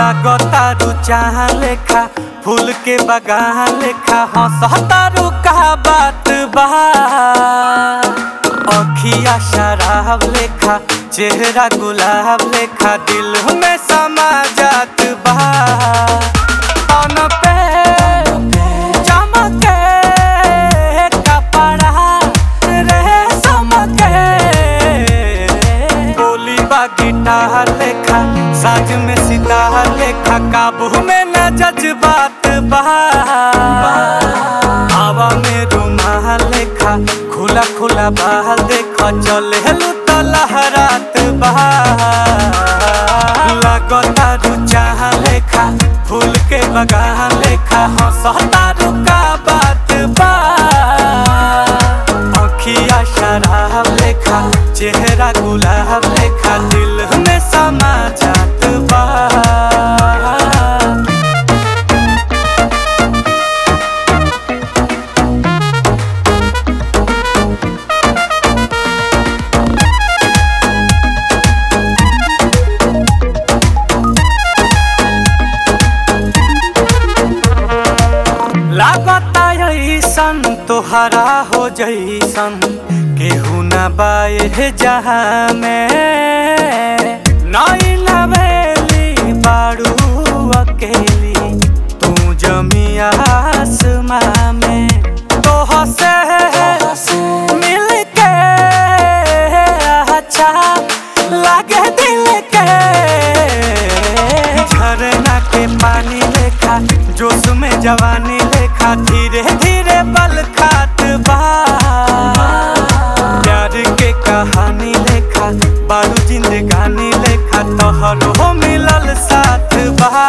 लागतारू चाह लेखा फूल के बगान लेखा हंसतारू का बात बा अखिया शराब लेखा चेहरा गुलाब लेखा दिल में समा जात बा तन पे चमके कपड़ा रेशम के बोली बा गिटार लेखा साज में सितार लेखा काबू में न जज्बात बा हवा में रुमाल लेखा खुला खुला बाल देखा चले तो लहरात बा लगता रुचाह लेखा फूल के बगान लेखा हंसता का बात बा अखिया शराब लेखा चेहरा गुलाब लेखा दिल में समा जात बा लागता ऐसन तोहरा हो जैसन केहू न बाए जहाँ में नई लवेली बाड़ू अकेली तू जमी आसमां में तोह से मिल के अच्छा लागे दिल के झरना के पानी लेखा जोश में जवानी लेखा धीरे धीरे बल खात बा प्यार के कहानी लेखा बारू जिंदगानी लेखा तोहरो मिलल साथ बा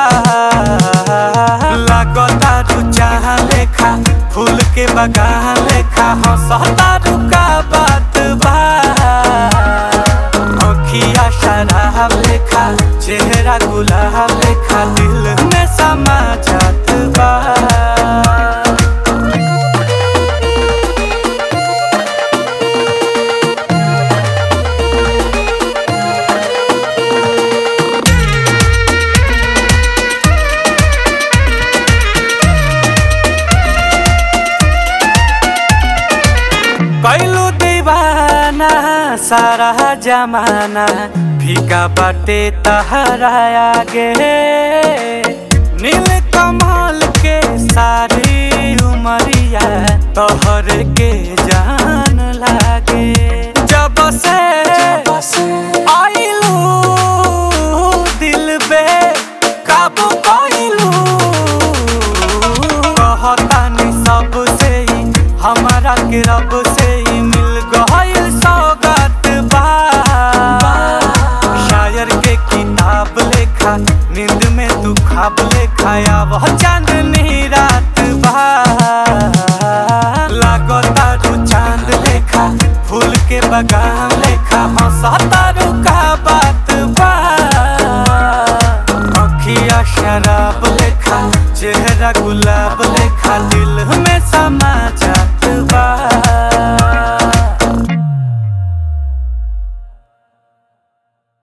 लागता रुचाह लेखा फूल के बगान लेखा हंसता रुका बात बा अखिया शराब लेखा चेहरा गुलाब लेखा दिल में समा जात बा कैलू दीवाना सारा जमाना फीका बाटे तहरा आगे नील कमल के सारी उमरिया तोहर के जान लागे जब से आइलू दिल बे काबू कइलू कहतानी सबसे ही हमारा के रब से ही मिल गइल सौगात बा शायर के किताब लेखा नींद में तू खाब लेखा आव